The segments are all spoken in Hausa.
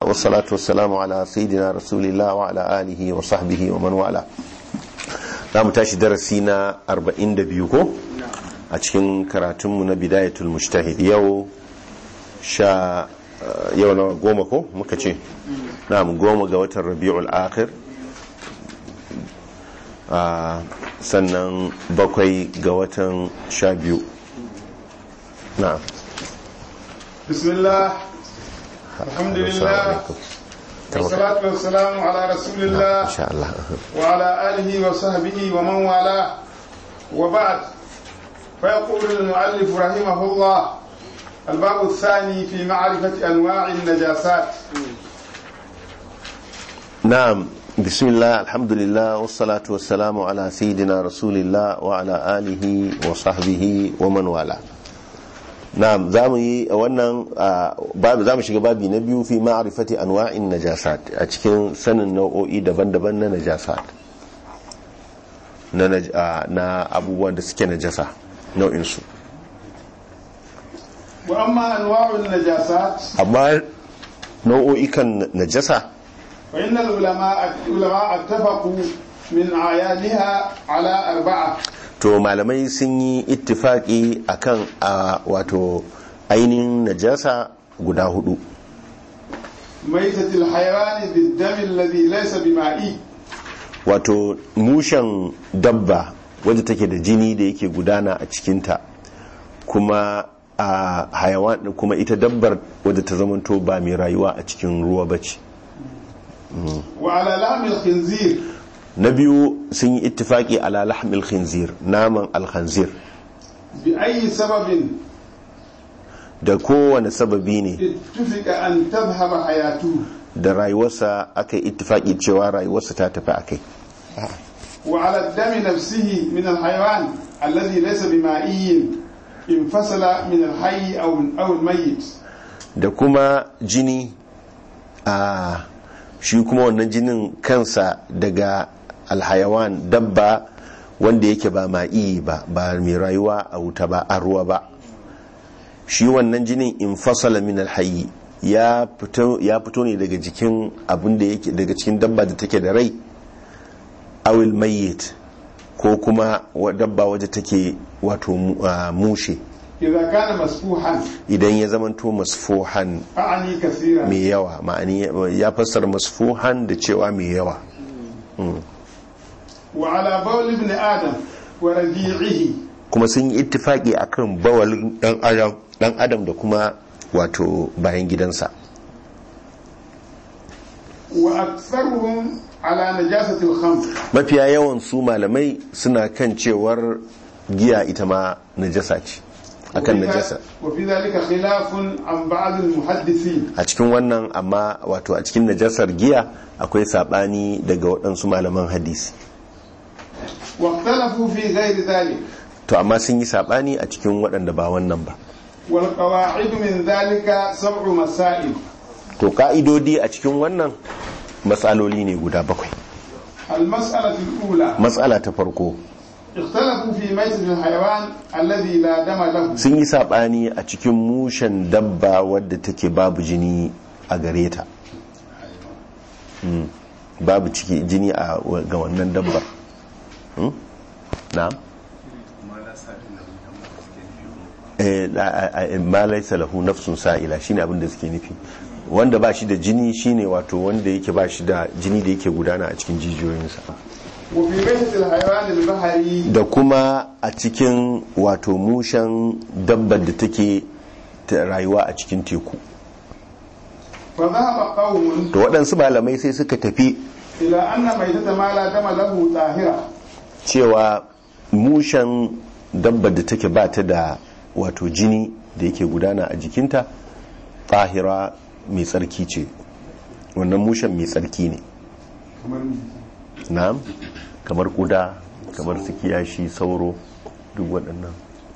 والصلاة والسلام على سيدنا رسول الله وعلى آله وصحبه ومن والاه za mu tashi darasi na 42 ko a cikin karatunmu na bidayatul mujtahid yau sha yau na goma ko muka ce na goma ga watan rabi'ul akhir sannan bakwai ga watan sha biyu na bismillah alhamdulillah والصلاة والسلام على رسول الله إن شاء الله وعلى آله وصحبه ومن والاه وبعد فيقول المؤلف رحمه الله الباب الثاني في معرفة أنواع النجاسات نعم بسم الله الحمد لله والصلاة والسلام على سيدنا رسول الله وعلى آله وصحبه ومن والاه na'am za mu yi wannan za mu shiga babi na biyu fi ma'arifati anwa'in najasat a cikin sanin nau'o'i daban-daban na najasat na abubuwan da suke najasa nau'insu wa amma anwa'un najasat amma nau'o'ikan najasa fa innal ulama ulama attafaqu min ayaniha ala arba'a to malamai sun yi ittifaki akan a wato ainihin najasa guda hudu maitatil hayawani biddami alladhi laysa bima'i wato mushen dabba wadda take da jini da yake gudana a cikinta kuma a hayawan kuma ita dabbar wadda ta zamanto ba mai rayuwa a cikin ruwa bace wa ala lahmil khinzir na biyu sun yi ittifaki ala lahmil khinzir naman alkhanzir bi ayi sababin da kowane sababi ne ittufika an tadhhaba hayatu da rayuwarsa aka yi ittifaki cewa rayuwarsa ta tafi akai wa ala dami nafsihi min alhayawan alladhi laysa bima'iyyin infasala min alhayy aw aw almayyit da kuma jini a shi kuma wannan jinin kansa daga alhayawan dabba wanda yake ba ma'i ba ba mai rayuwa a wuta ba a ruwa ba shi wannan jinin in fasala min alhayi ya fito ne daga jikin abin da yake daga cikin dabba da take da rai awil mayyit ko kuma dabba wadda take wato mushe idza kana masfuhan idan ya zamanto masfuhan a'ani kaseera mai yawa ma'ani ya fassara masfuhan da cewa mai yawa wa ala bawl ibn adam wa radi'ihi kuma sun yi ittifaki akan bawalin dan adam dan adam da kuma wato bayan gidansa wa aktharuhum ala najasati al-khamr mafiya yawan su malamai suna kan cewar giya ita ma najasa ce akan najasa wa fi dhalika khilafun an ba'd al-muhaddithin a cikin wannan amma wato a cikin najasar giya akwai sabani daga waɗansu malaman hadisi wa ikhtalafu fi ghairi dhalik to amma sun yi sabani a cikin waɗanda ba wannan ba wal qawa'id min dhalika sab'u masail to ka'idodi a cikin wannan matsaloli ne guda bakwai al-mas'alatu al-ula matsala ta farko ikhtalafu fi mayt al-hayawan alladhi la dama lahu sun yi sabani a cikin mushen dabba wadda take babu jini a gare ta Mm. babu ciki jini a ga wannan dabbar Mm? na'am ma laisa lahu nafsun sa'ila shine abin da suke nufi wanda ba shi da jini shine wato wanda yake ba shi da jini da yake gudana a cikin jijiyoyinsa wa fi mayt al-hayawan al-bahri da kuma a cikin wato mushen dabbar da take ta rayuwa a cikin teku fa dhahaba qaumun to waɗansu malamai sai suka tafi ila anna maytata ma la dama lahu tahira cewa mushen dabbar da take ba ta da wato jini da yake gudana a jikinta tahira mai tsarki ce wannan mushen mai tsarki ne kamar na'am kamar kuda kamar su kiyashi sauro duk waɗannan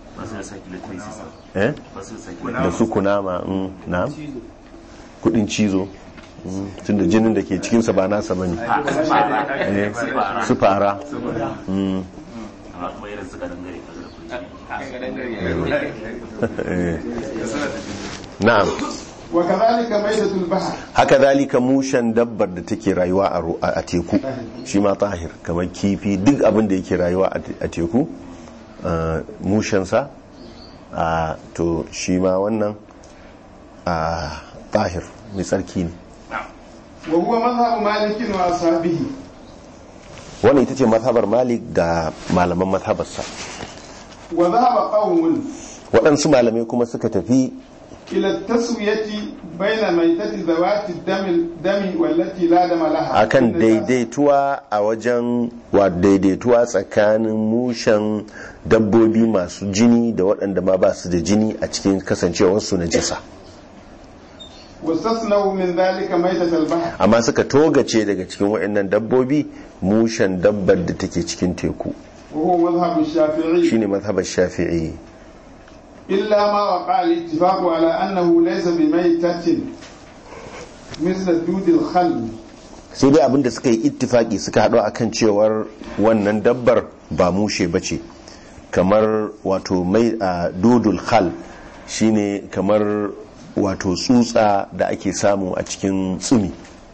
eh da su kunama mm, na'am kudin cizo mm, tunda jinin da ke cikinsa ba nasa bane eh, su fara mm, amma kuma irin suka dangare ka zurfin eh. na'am وكذلك ميتة البحر haka zalika mushen dabbar da take rayuwa a ru- a teku shi ma tahir kamar kifi duk abin da yake rayuwa a te- a teku ah, mushensa ah, to shi ma wannan ah, tahir mai tsarki ne وهو مذهب مالك وأصحابه wannan ita ce mazhabar malik da malaman mazhabarsa وذهب قوم waɗansu malamai kuma suka tafi إلى التسوية بين ميتة ذوات الدم الدم والتي لا دم لها akan daidaituwa a wajen wa daidaituwa tsakanin mushen dabbobi masu jini da waɗanda ma ba su da jini a cikin kasancewarsu na jisa واستثنوا من ذلك ميتة البحر amma suka togace daga cikin waɗannan dabbobi mushen dabbar da take cikin teku وهو مذهب الشافعي shine mazhabar shafi'i إلا ما وقع الاتفاق على أنه ليس بميتة مثل دود الخل sai dai abinda suka yi ittifaki suka haɗu akan cewar wannan dabbar ba mushe ba ce kamar wato mai a dodul khal shine kamar wato tsutsa da ake samu a cikin tsumi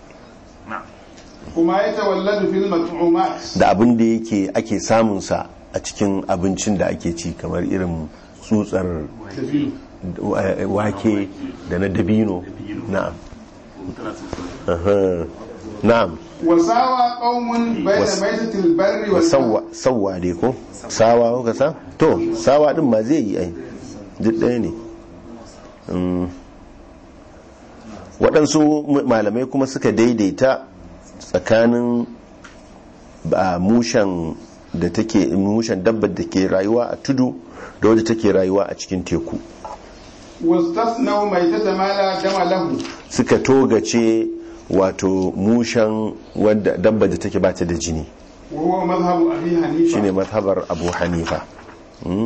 وما يتولد في المطعومات da abin da yake ake samunsa a cikin abincin da ake ci kamar irin tsutsar eh, wake da na dabino na'am tana so Aha. na'am وساوى قوم بين وس- ميتة البر والبحر sauwa sauwa dai ko sawa kuka sa to sawa din ma zai yi ai duk ɗaya ne Mm. waɗansu m- malamai kuma suka daidaita tsakanin ba mushen da take mushen dabbar da ke rayuwa a tudu da wadda take rayuwa a cikin teku واستثنوا ميتة ما لا دم له suka togace wato mushen wadda dabbar da take bata da jini وهو مذهب أبي حنيفة shine mazhabar abu hanifa Mm.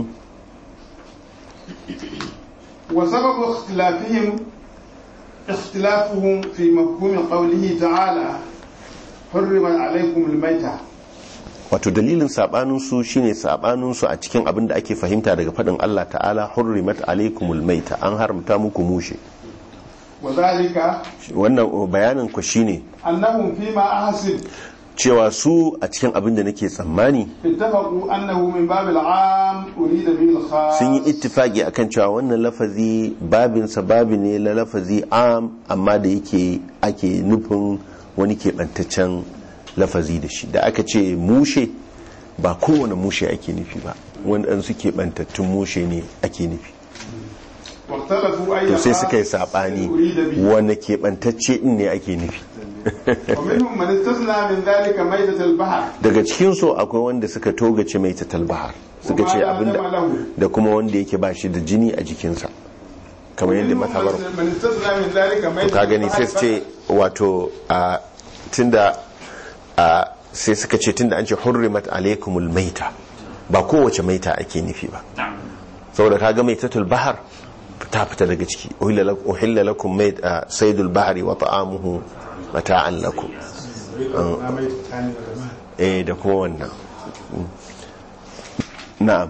وسبب اختلافهم اختلافهم في مفهوم قوله تعالى حرم عليكم الميتة wato dalilin sabaninsu shine sabaninsu a cikin abin da ake fahimta daga faɗin Allah ta'ala hurrimat alaikumul maita an haramta muku mushe وذلك wannan bayanin ku shine أنهم فيما أحسب cewa su a cikin abin da nake tsammani اتفقوا أنه من باب العام أريد به الخاص sun yi ittifaki akan cewa wannan lafazi babinsa babi ne na lafazi am amma da yake ake nufin wani keɓantaccen lafazi da shi da aka ce mushe ba kowane mushe ake nufi ba waɗansu keɓantattun mushe ne ake nufi واختلفوا أي to sai suka yi خاص saɓani أريد به wane keɓantacce ɗin ne ake nufi ومنهم من استثنى من ذلك ميتة البحر daga cikinsu akwai wanda suka togace mai tatalbahar suka ce وما لا abinda دم له da kuma wanda yake ba shi da jini a jikinsa kamar yadda ومنهم matabar من استثنى من ذلك ميتة ka gani sai البحر su ce wato a tunda a sai suka ce tunda an ce hurrimat alaikumul maita ba kowace maita ake nufi ba saboda kaga maitatul bahar ta fita daga ciki uhilla lak- uhilla lakum mait saydul bahri wa ta'amuhu mata'an lakum eh da kuma wannan na'am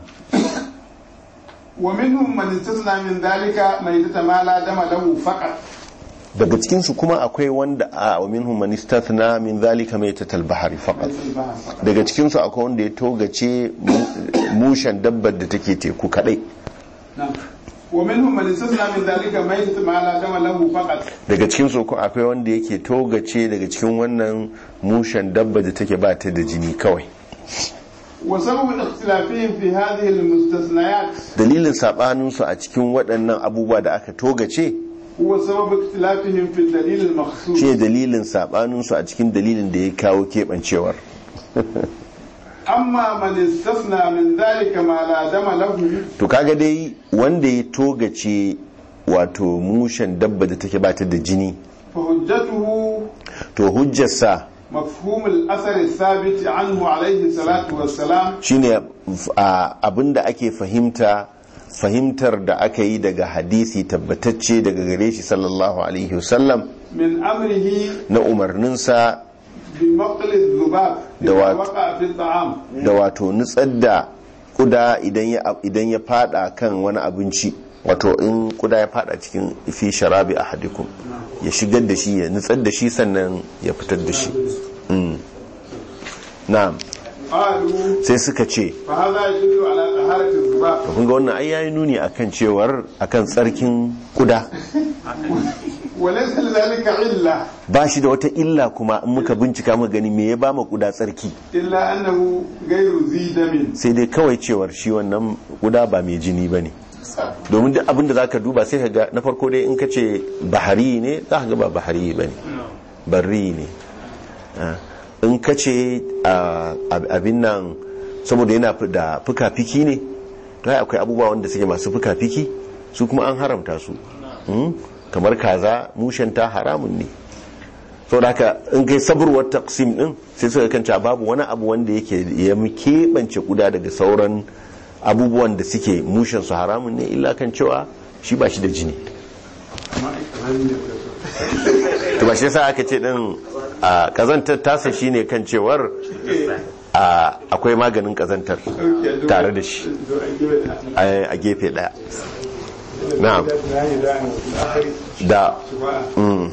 ومنهم من استثنى من ذلك ميتة ما لا دم له فقط daga cikinsu kuma akwai wanda a wa minhum man istathna min zalika maitatul bahri faqat ميتة البحر فقط daga cikinsu akwai wanda ya togace mu- mushen dabbar da take teku kadai نعم ومنهم من استثنى من ذلك ميتة ما لا دم له فقط daga cikinsu ko akwai wanda yake togace daga cikin wannan mushen dabba da take ba ta da jini kawai وسبب اختلافهم في هذه المستثنيات dalilin sabaninsu a cikin waɗannan abubuwa da aka togace هو سبب اختلافهم في الدليل المخصوص shi dalilin sabaninsu a cikin dalilin da ya kawo keɓancewar أما من استثنى من ذلك ما لا دم له to kaga dai wanda ya togace wato mushen dabba da take ba ta da jini فحجته to hujjarsa مفهوم الأثر الثابت عنه عليه الصلاة والسلام shine a, abinda ake fahimta fahimtar da aka yi daga hadisi tabbatacce daga gare shi sallallahu alaihi wasallam من أمره na umarninsa بمقل الذباب إذا دوات. وقع في الطعام da wato nutsar da kuda idan ya idan ya fada kan wani abinci wato in kuda ya fada cikin fi sharabi ahadikum ya shigar da shi ya nutsar da shi sannan ya fitar da shi Mm. na'am قالوا sai suka ce فهذا يدل على طهارة الذباب kun ga wannan ai yayi nuni akan cewar akan tsarkin kuda وليس لذلك علة ba shi da wata illa kuma in muka bincika muka gani me ya ba ma kuda tsarki إلا أنه غير ذي دم sai dai kawai cewar shi wannan kuda ba mai jini ba ne domin duk abinda za ka duba sai ka ga na farko dai in ka ce bahari ne za ka ga ba bahari ba ne barri ne Ah, in ka ce ah, ab- abin nan saboda yana fi- da fuka-fiki ne to ai akwai abubuwa wanda suke masu fuka-fiki su kuma an haramta su Hmm? kamar kaza mushenta haramun ne sau da haka in kai saburwar taksim din sai suka kanta babu wani abu wanda yake ya keɓance kuda daga sauran abubuwan da suke mushen su haramun ne illa kan cewa shi ba shi da jini to ba shi yasa aka ce din a kazantar tasa shine kan cewar a akwai maganin kazantar tare da shi a a gefe daya na'am da mm,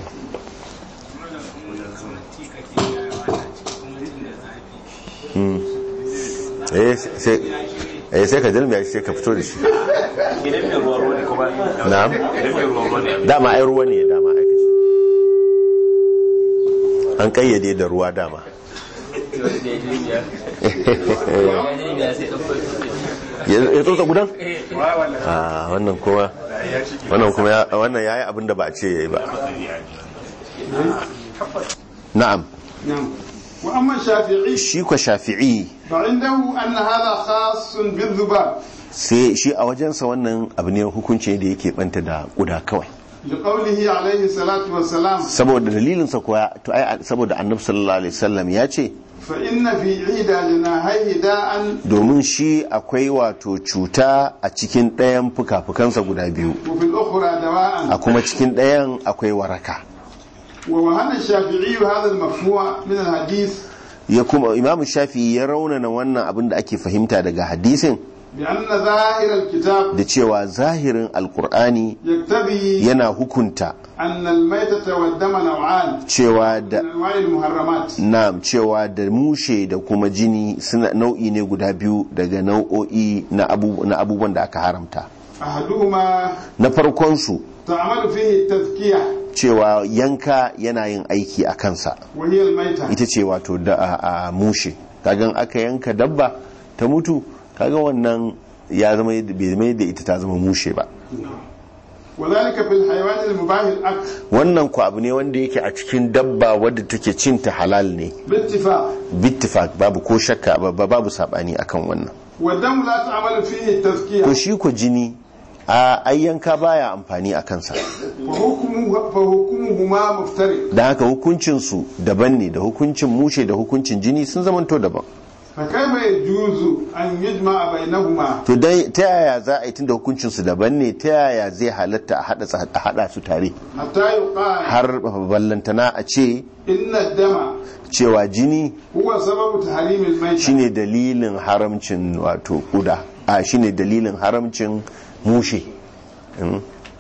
eh sai eh sai ka dalmiya shi sai ka fito da shi idan mai ruwa ruwa ne kuma na'am idan mai ruwa ruwa ne dama ai ruwa ne dama aka ce an kayyade da ruwa dama ya ya tsotsa gudan a wannan kuma wannan kuma ya- wannan yayi abin da ba a ce yayi ba na'am نعم وأما الشافعي shi kwa shafi'i فعنده أن هذا خاص بالذباب sai shi a wajensa wannan abu ne hukunci da yake banta da kuda kawai لقوله عليه الصلاة والسلام saboda dalilinsa kuwa to ai saboda annabi sallallahu alaihi wasallam ya ce فإن في عيد جناحيه داء domin shi akwai wato cuta a cikin ɗayan fuka-fukansa guda biyu وفي الأخرى a دواء kuma cikin ɗayan akwai waraka ووهن الشافعي هذا المفهوم من الحديث ya kuma imam shafi ya raunana wannan abin da ake fahimta daga hadisin بأن ظاهر الكتاب da cewa zahirin alkur'ani يقتضي yana hukunta أن الميتة والدم نوعان cewa من da أنواع المحرمات na'am cewa da mushe da kuma jini suna nau'i ne guda biyu daga nau'o'i na abu- na abubuwan da aka haramta أحدهما na farkonsu تعمل فيه التذكية cewa yanka yana yin aiki a kansa وهي الميتة ita ce wato da a, a mushe kagan aka yanka dabba ta mutu kaga wannan ya zama yadda- bai zama yadda ita ta zama mushe ba وذلك في الحيوان المباح الأكل wannan ku abu ne wanda yake a cikin dabba wadda take cin ta halal ne باتفاق bittifak babu ko shakka ba- ba- babu sabani akan wannan والدم لا تعمل فيه التذكية ko shi ku jini a ayyanka baya amfani a kansa فحكمه فحكمهما مفترق da haka hukuncinsu daban ne da hukuncin mushe da hukuncin jini sun zamanto daban فكيف يجوز أن يجمع بينهما to dai ta yaya za a yi tunda hukuncinsu daban ne ta yaya zai halatta a hada sa- a hada su tare حتى يقال har ballantana a ce إن الدم cewa jini هو سبب تحريم الميتة shine dalilin haramcin wato kuda a shine dalilin haramcin mushe Mm.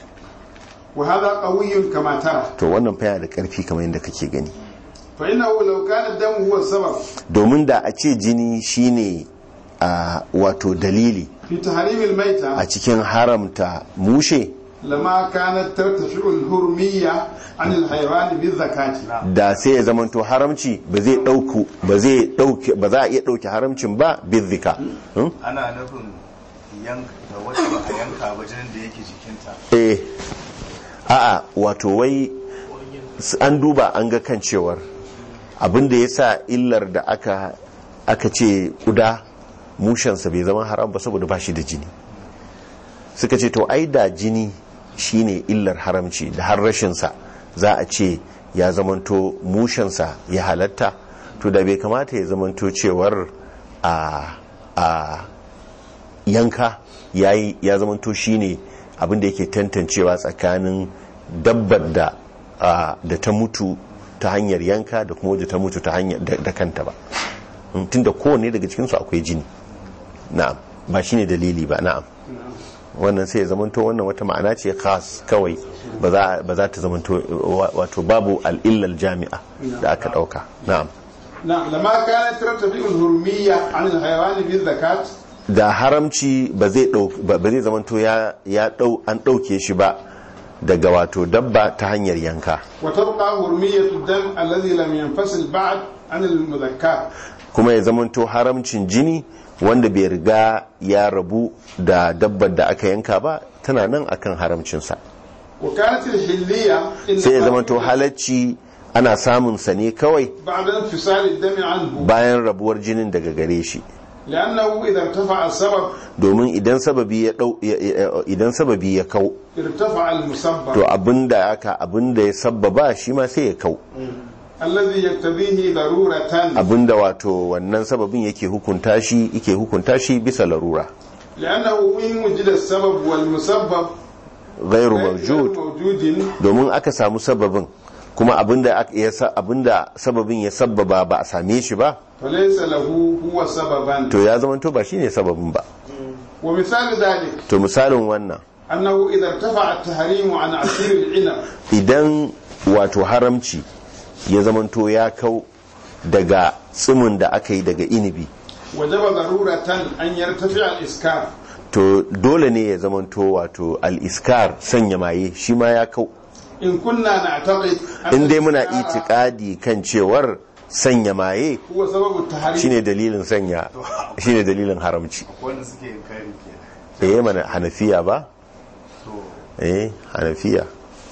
وهذا قوي كما ترى to wannan fa yana da karfi kamar yadda kake gani فإنه لو كان الدم هو السبب domin da a ce jini shine a wato dalili في تحريم الميتة a cikin haramta mushe لما كانت ترتفع الهرمية عن الحيوان بالزكاة da sai ya zamanto haramci ba zai dauku ba zai dauke ba za a iya dauke haramcin ba bizika Hmm? ana nufin yanka wacce ba a yanka ba jinin da yake jikinta eh a'a wato wai s- an duba an ga kan cewar abin da ya sa illar da aka aka ce kuda mushensa bai zama haram ba saboda ba shi da jini suka ce to ai da jini shine illar haramci da har rashinsa za a ce ya zamanto mushensa ya halatta to da bai kamata ya zamanto cewar a a yanka yayi ya zamanto shine abin da yake tantancewa tsakanin dabbar da a, da ta mutu ta hanyar yanka da kuma wadda ta mutu ta hanyar da, da kanta ba Mm, tunda kowanne daga cikinsu akwai jini na'am ba shine dalili ba na'am wannan sai ya zamanto wannan wata ma'ana ce khas kawai ba za ba za ta zamanto wa- wato babu al'illal jami'a da aka dauka na'am نعم لما كانت ترتفع الهرمية عن الحيوان بالزكاة da haramci ba zai dau ba ba zai zamanto ya ya dau an dauke shi ba daga wato dabba ta hanyar yanka وتبقى هرمية الدم الذي لم ينفصل بعد عن المذكاة kuma ya zamanto haramcin jini wanda bai riga ya rabu da dabbar da aka yanka ba tana nan akan haramcinsa وكانت الحلية sai ya إنما zamanto halacci ana samun sa ne kawai بعد انفصال الدم عنه bayan rabuwar jinin daga gare shi لأنه إذا ارتفع السبب domin idan sababi ya dau ya- ya- idan sababi ya kau ارتفع المسبب to abinda aka abinda ya sabbaba shi ma sai ya kau الذي يقتضيه ضرورة abinda wato wannan sababin yake hukunta shi yake hukunta shi bisa larura لأنه إن وجد السبب والمسبب ghairu غير mawjud موجود domin aka samu sababin kuma abinda aka- ya sa- abinda sababin ya sabbaba ba a same shi ba فليس له هو سببا to ya zama to ba shine sababin ba ومثال ذلك to misalin wannan أنه إذا ارتفع التحريم عن عصير العنب idan wato haramci ya zama to ya kau daga tsimin da aka yi daga inibi وجب ضرورة أن يرتفع الإسكار to dole ne ya zama to wato al-iskar sanya maye shi ma ya kau إن كنا نعتقد أن in dai muna الإسكار itikadi kan cewar sanya maye هو سبب التحريم shine dalilin sanya shine dalilin haramci wanda suke yin kari kenan eh mana hanafiya ba to eh hanafiya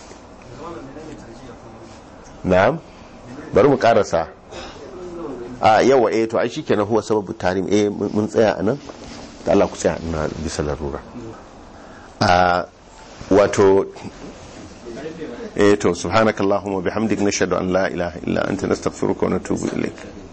na'am bari mu karasa a yawa eh to ai shikenan huwa sababu tarim eh mun mun tsaya anan da Allah ku tsaya ina bisa larura a wato eh to subhanakallahumma bihamdik nashhadu an la ilaha illa anta nastaghfiruka wa natubu ilaik